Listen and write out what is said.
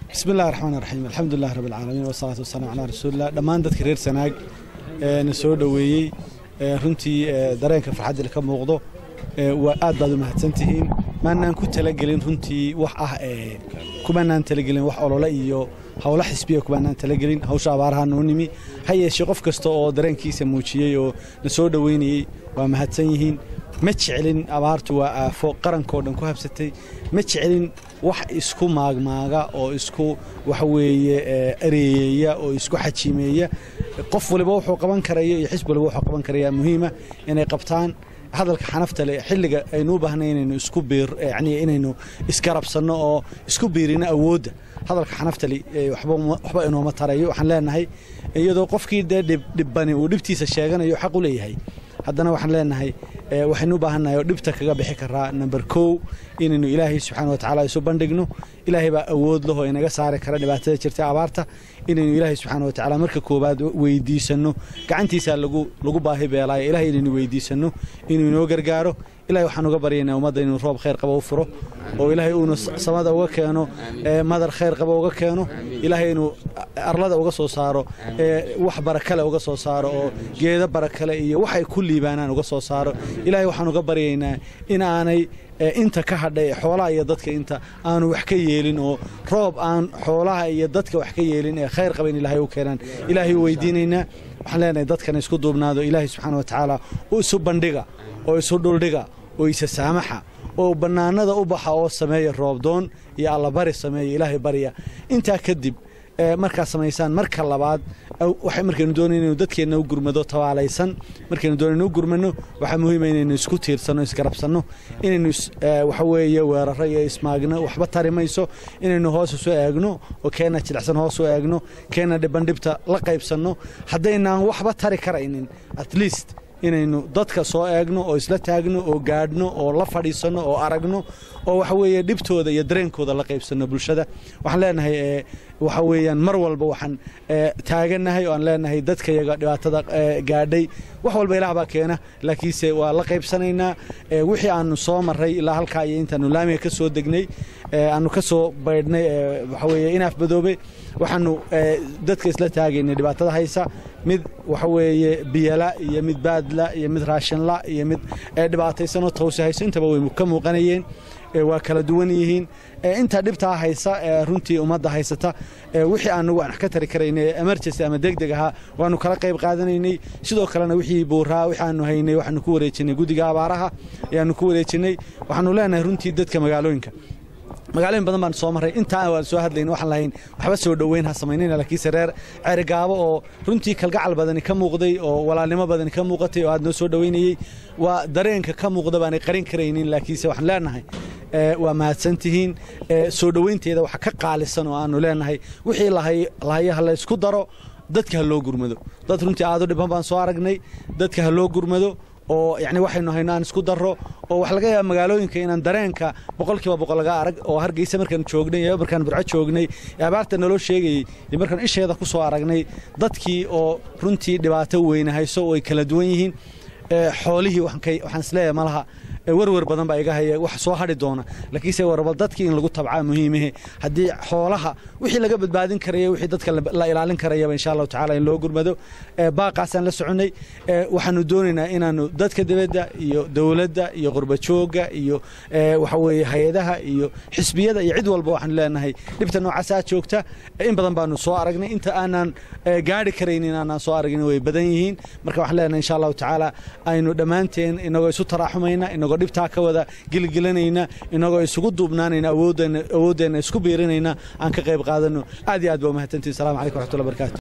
bismi illahi raxmaan raxiim alxamdulilahi rabbi alcaalamiin wasalaatu wasalaam calaa rasuulilah dhammaan dadka reer sanaag ee na soo dhoweeyey runtii dareenka farxadda ka muuqdo waa aad baad u mahadsantihiin maanaan ku talagelin runtii wax ah kumaanaan talagelin wax olole iyo howlo xisbiya kumaanaan talagelin hawsha abaaraha noo nimi ha yeeshee qof kasta oo dareenkiisa muujiyey oo na soo dhoweynayey waa mahadsan yihiin ma jeclin abaartu waa aafo qarankao dhan ku habsatay ma jeclin wax isku maagmaaga oo isku waxaweeye areeyeeya oo isku xajiimeeya qof waliba wuxuu qaban karaya iyo xisb waliba wuxuu qaban karaya muhiima inay qabtaan hadalka xanafta leh xilliga aynu u baahnay inaynu isku biir yacni inaynu isgarabsanno oo isku biirino awoodda hadalka xanafta leh waxba inooma tarayo waxaan leenahay iyadoo qofkii dee dhibbani uu dhibtiisa sheeganayo xaq u leeyahay haddana waxaan leenahay waxaynu u baahannahay oo dhibta kaga bixi karaa number kow inaynu ilaahay subxaana wa tacaala isu bandhigno ilaahay baa awood lahoo inaga saari kara dhibaatada jirta abaarta inaynu ilaahay subxaana wa tacaala marka koowaad weydiisanno gacantiisaa lagu baahi beelaayo ilahay inaynu weydiisanno inuu inoo gargaaro ilahay waxaan uga baryaynaa ummadda inuu roob khayr qaba u furo oo ilaahay uuna samada uga keeno madar khayr qaba uga keeno ilaahay inuu arlada uga soo saaro wax barakale uga soo saaro oo geedo barakale iyo waxay ku liibaanaan uga soo saaro ilaahay waxaan uga baryaynaa in aanay inta ka hadhay xoolaha iyo dadka inta aanu wax ka yeelin oo roob aan xoolaha iyo dadka wax ka yeelin ee khayr qaba in ilaahay u keenaan ilaahay u weydiinaynaa waxaan leenahay dadkana isku duubnaado ilaahay subxaana wa tacaala u isu bandhiga oo isu dhuldhiga oo isa saamaxa oo bannaanada u baxa oo sameeya roobdoon iyo allabari sameeya ilaahay barya intaa kadib markaa samaysaan marka labaad waxay markaynu doonay inaynu dadkeenna u gurmado tabaalaysan markaynu doonaynu u gurmano waxaa muhiima inaynu isku tiirsanno isgarabsanno inaynu waxa weeye weeraro iyo ismaagno waxba tari mayso inaynu hoos isu eegno oo keenna jilicsan hoos u eegno keenna dhibandhibta la qaybsanno haddaynaan waxba tari karaynin at least inaynu dadka soo eegno oo isla taagno oo gaadhno oo la fadhiisanno oo aragno oo waxa weeye dhibtooda iyo dareenkooda la qaybsanno bulshada waxaan leenahay waxa weeyaan mar walba waxaan taagannahay oo aan leenahay dadkayaga dhibaatada gaadhay wax walba ilaah baa keena laakiinse waa la qaybsanaynaa wixii aanu soo marray ilaa halkaa iyo intaanu laamiga ka soo degnay aanu ka soo baydhnay waxa weeye inaaf badoobe waxaanu dadka isla taagaynay dhibaatada haysa mid waxa weeye biyala iyo mid baadla iyo mid raashinla iyo mid dhibaataysanoo tawsi hayso intaba way ka muuqanayeen waa kala duwan yihiin intaa dhibtaa haysa runtii ummadda haysata wixii aanagu aan wax ka tari karaynay emergency ama degdeg ahaa waanu kala qayb qaadanaynay sidoo kalena wixii buuraa wixii aanu haynay waxaanu ku wareejinay guddiga abaaraha ayaanu ku wareejinay waxaanu leenahay runtii dadka magaalooyinka magaalooyin badan baan soo marray intaa waan soo hadlayn waxaan lahayn waxba soo dhoweyn ha samaynayna laakiinse reer ceerigaabo oo runtii kalgacal badani ka muuqday oo walaalnimo badani ka muuqatay oo aad noo soo dhoweynayey waa dareenka ka muuqda baanay qarin karaynin laakiinse waxaan leenahay waa mahadsantihiin soo dhoweynteeda waxa ka qaalisan oo aanu leenahay wixii lahayaha la ysku daro dadka ha loo gurmado dad runtii aad u dhiban baan soo aragnay dadka ha loo gurmado oo yani waxaynu hayno aan isku darro oo waxa laga yaaba magaalooyinka inaan dareenka boqolkiiba boqol laga arag oo hargeysa markaan joognay iyo markaan burco joognay ee abaarta naloo sheegayey iyo markaan isheeda ku soo aragnay dadkii oo runtii dhibaato weyne hayso oo ay kala duwan yihiin xoolihii waxaan isleeyahay malaha werwer badan baa iga haya wax soo hadhi doona laakiinse warba dadkii in lagu tabcaa muhiimahe haddii xoolaha wixii laga badbaadin karaya wixii dadka la ilaalin karayaba insha allahu tacala in loo gurmado baaqaasaan la soconnay waxaanu doonaynaa inaanu dadka dibadda iyo dowladda iyo qurbajooga iyo waxa weeye hay-adaha iyo xisbiyada iyo cid walba waxaanu leenahay dhibta noocaasaa joogta in badan baanu soo aragnay inta aanaan gaari karaynin aanaan soo aragin way badan yihiin marka waxaan leenahay insha allahu tacaala aynu dhammaanteen inagoo isu taraaxumayna inagoo dhibtaa ka wada gilgilanayna inagoo isugu duubnaanayna awooddeenna isku biirinayna aan ka qayb qaadanno aad iyo aad baa umahadsantihin salamu calaykum waxatullah barakaatu